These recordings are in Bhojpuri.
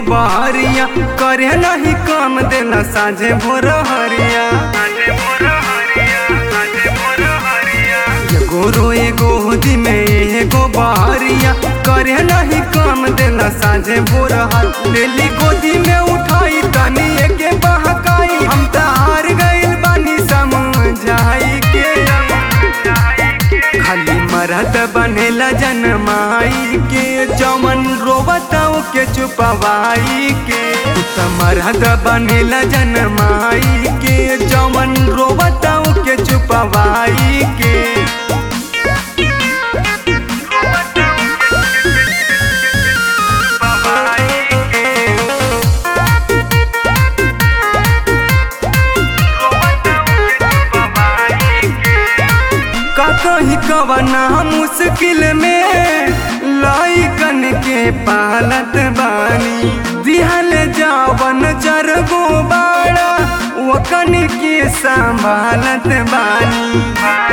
बहरिया करे नहीं काम देला साझे भोर हरिया एगो रो एगो होदी में एगो बहरिया करे नहीं काम देला साझे भोर हर लेली गोदी में उठाई तनी एके बहकाई हम त हार गइल बानी समझाई के खाली मरद बनेला जनमाई के चमन रोबताओ के चुपवाई के तू त मरद बनेला जनमाई के चमन रोबताओ के चुपवाई के का कही कवना मुश्किल में लाइकन के पालत बानी दिहल जावन चरगो बाड़ा वकन के संभालत बानी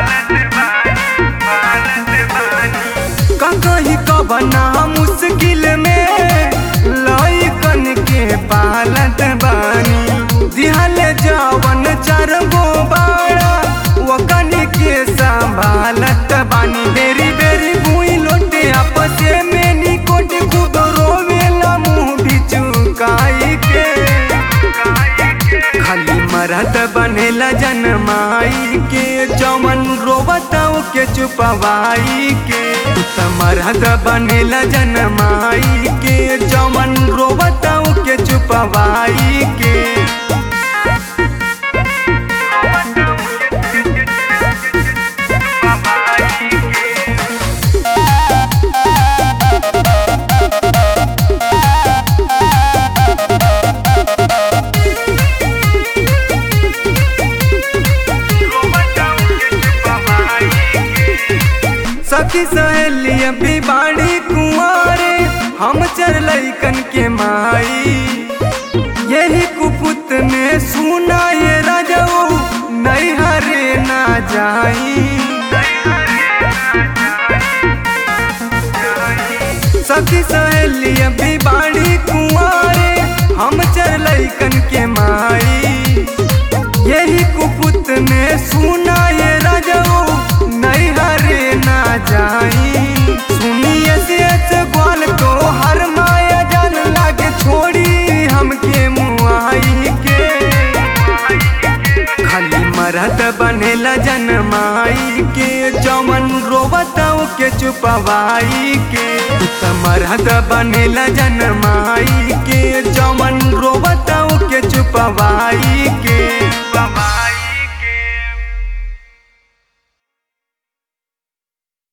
का कही कवना मुश्किल में लाइकन के पालत बानी दिहल जावन चरगो बाड़ा वकन के संभालत बानी बेरी बेरी भूई लोटे आपसे में निकोट खूब रोवेला मुंह बिचुकाई के खाली मरद बनेला जनमाई के चमन रोबताओ के चुपवाई के तू त मरद बनेला जनमाई के चमन रोबताओ के चुपवाई के सखी सहेली अभी बाड़ी कुंवारे हम चर लैकन के माई यही कुपुत में सुना ये राजाओ नहीं हरे ना जाई सखी सहेली अभी बाड़ी कुंवारे हम चर लैकन के माई यही कुपुत में सुना ये राजाओ नहीं हरे ना जाई सुनिए से अच्छे ग्वाल तो हर माया जान लागे छोड़ी हमके मुआई के खाली मरद बनेला जनमाई के चमन रोबताओ के चुपवाई के तू त मरद बनेला जनमाई के चमन रोबताओ के चुपवाई